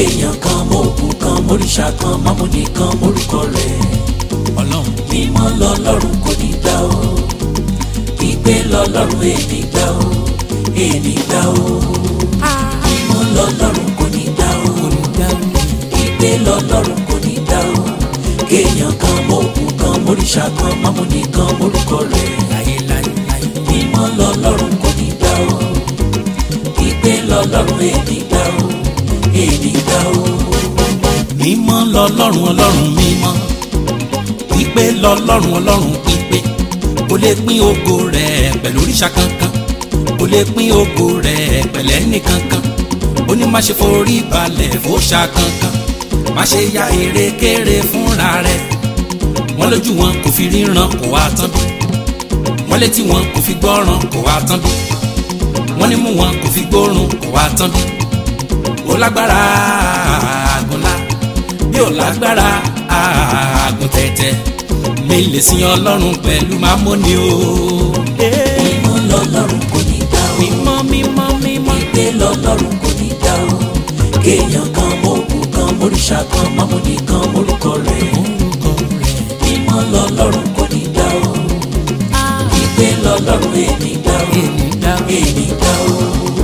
kéèyàn kan mọ òkú kan móríṣà kan mámúni kan mórúkọ rẹ̀ ọlọ́run mímọ́ lọ́lọ́run kò ní gbà ó ìgbé lọ́lọ́run èní gbà ó èní gbà ó mímọ́ lọ́lọ́run kò ní gbà ó ìgbé lọ́lọ́run kò ní gbà ó kéèyàn kan mọ òkú kan móríṣà kan mámúni kan mórúkọ rẹ̀ láyé láyé láyé. mímọ́ lọ́lọ́run kò ní gbà ó ìgbé lọ́lọ́run èní gbà ó èní gbà ó. mímọ́ lọ́lọ́run ọlọ́run mímọ́ pípé lọ́lọ́run ọlọ́run pípé kò lè pín ògo rẹ̀ pẹ̀lú òrìṣà kankan kò lè pín ògo rẹ̀ pẹ̀lẹ́ nìkankan ó ní má ṣe forí balẹ̀ fòṣà kankan má ṣe ya erékéré fúnra rẹ̀ wọ́n lójú wọn kò fi ríran kò wá tán bí wọ́n létí wọn kò fi gbọ́ràn kò wá tán bí wọ́n nímú wọn kò fi gbóòórùn kò wá tán bí ó lágbára àgùnlá bí ó lágbára àgùn tẹ̀tẹ̀ mi lè sin ọlọ́run pẹ̀lú mámóni o. mímọ́ lọ́lọ́run kò ní gbà ó. mímọ́ mímọ́ mímọ́. ìgbé lọ́lọ́run kò ní gbà ó. kéèyàn kan mọ òkú kan móríṣà kan mámúni kan mórúkọ rẹ̀. orúkọ rẹ̀ mímọ́ lọ́lọ́run kò ní gbà ó. ìgbé lọ́lọ́run èní gbà ó. èmi dá èní gbà ó.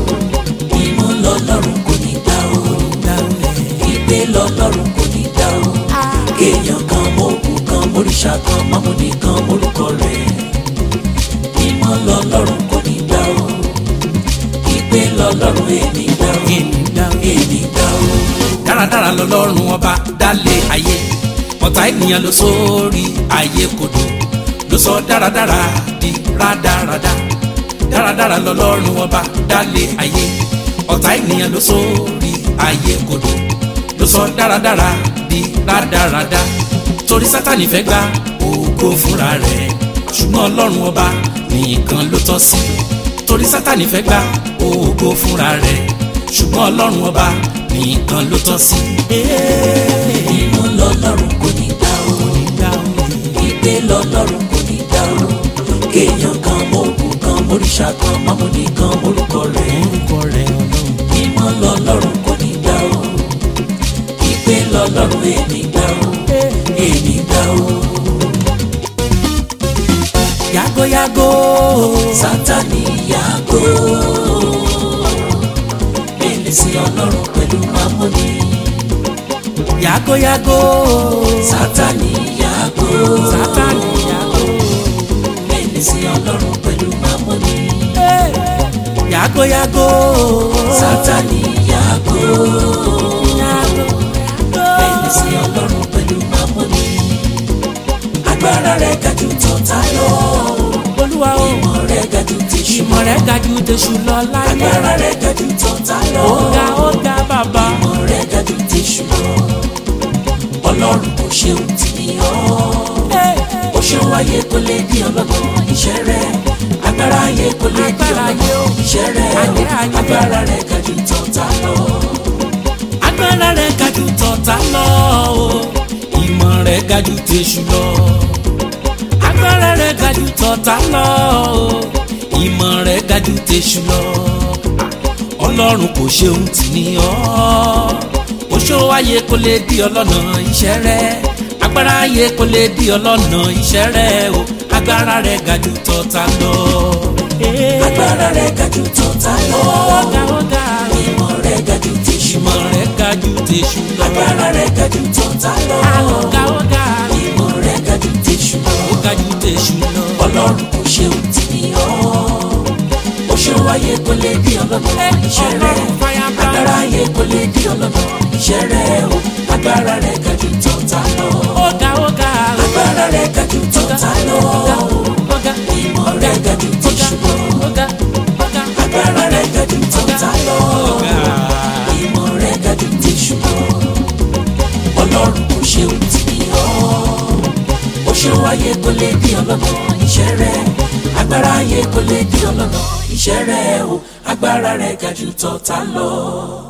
mímọ́ lọ́lọ́run kò ní gbà ó. dá rẹ̀. ìgbé lọ́lọ́run kò ní gbà ó. kéèyàn kan mọ òkú kan móríṣà kan mámúni kan mórúkọ rẹ̀. mímọ́ lọ́lọ́run kò ní gbà ó. ìgbé lọ́lọ́run èní gbà ó. èmi dá èní gbà ó. dáradára lọ́lọ́run ọba dálé ayé ọ̀tá ènìyàn ló sórí ayé kodò ló sọ dáradára di rádaràda dáradára lọ́lọ́run ọba dálé ayé ọ̀tá ènìyàn ló sórí ayé kodò ló sọ dáradára di rádaràda torí sátani fẹ́ gba ògo fúnra rẹ̀ ṣùgbọ́n ọlọ́run ọba nìkan ló tọ́ sí torí sátani fẹ́ gba ògo fúnra rẹ̀ ṣùgbọ́n ọlọ́run ọba nìkan ló tọ́ sí. mímọ́ lọ́lọ́run kò ní gbà ó. ìgbé lọ́lọ́run kò ní gbà ó. kéèyàn kan mọ òkú kan móríṣà kan mámúni kan mórúkọ rẹ̀. orúkọ rẹ̀ ọlọ́run. mímọ́ lọ́lọ́run kò ní gbà ó. ìgbé lọ́lọ́run èní gbà ó. èní gbà ó. yàgòyàgò. sátani yàgò. èlé sí ọlọ́run pẹ̀lú mámúni. yàgòyàgò. sátani yàgò. sátani yàgò. èlé sí ọlọ́run pẹ̀lú mámúni. yàgòyàgò. sátani yàgò. yàgò. èlé sí ọlọ́run pẹ̀lú mámúni. agbára rẹ̀ ga jù tọ̀tá lọ. olúwa o. ìmọ̀ rẹ̀ ga jù tèṣù. ìmọ̀ rẹ̀ ga jù tẹ̀sù lọ láyé. agbára rẹ̀ ga jù tọ̀tá lọ. ó ga ó ga bàbá. ìmọ̀ rẹ̀ ga jù tèṣù lọ. ọlọ́run kò ṣe ohun tí ní ọ́. ó ṣe wáyé kó lè di ọlọ́gbọ́n iṣẹ́ rẹ̀. agbára ayé kó lè di Agbára ayé o. ọlọ́gbọ́n iṣẹ́ rẹ̀. Ayé, ayé. agbára rẹ̀ ga jù tọ̀tá lọ. agbára rẹ̀ ga jù tọ̀tá lọ o. ìmọ̀ rẹ̀ ga jù tẹ̀sù lọ. agbára rẹ̀ ga jù tọ̀tá lọ o. ìmọ̀ rẹ̀ ga jù tẹ̀sù lọ. ọlọ́run kò ṣe ohun tì ní ọ́. oṣó ayé kò lè di ọlọ́nà iṣẹ́ rẹ̀. agbára ayé kò lè di ọlọ́nà iṣẹ́ rẹ̀ o. agbára rẹ̀ ga jù tọ̀tá lọ. agbára rẹ̀ ga jù tọ̀tá lọ. ọ̀gá ọ̀gá ìmọ̀ rẹ̀ ga jù tèṣù. ìmọ̀ rẹ̀ ga jù tẹ̀sù lọ. agbára rẹ̀ ga jù tọ̀tá lọ. ọ̀gá ọ̀gá ìmọ̀ rẹ̀ ga jù tèṣù lọ. ó ga jù tẹ̀sù lọ. ọlọ́run kò ṣe ohun tí ní ọ́. ó ṣe wáyé kó lè di ọlọ́gbọ́n iṣẹ́ rẹ̀. Ọlọ́run fàyàgbá. agbára ayé kó lè di ọlọ́gbọ́n iṣẹ́ rẹ̀ o. agbára rẹ̀ ga jù tọ̀tá lọ. ọ̀gá ọ̀gá agbára rẹ̀ ga jù tọ̀tá lọ. ọ̀gá ìmọ̀ rẹ̀ ga jù tèṣù lọ. ọ̀gá ọ̀gá agbára rẹ̀ ga jù tọ̀tá lọ. ìmọ̀ rẹ̀ ga jù tèṣù lọ. ọlọ́run kò ṣe ohun tí ní ọ́. ó ṣe wáyé kó lè di ọlọ́gbọ́n iṣẹ́ rẹ̀. agbára ayé kó lè di ọlọ́gbọ́n iṣẹ́ rẹ̀ o. agbára rẹ̀ ga jù tọ̀tá lọ.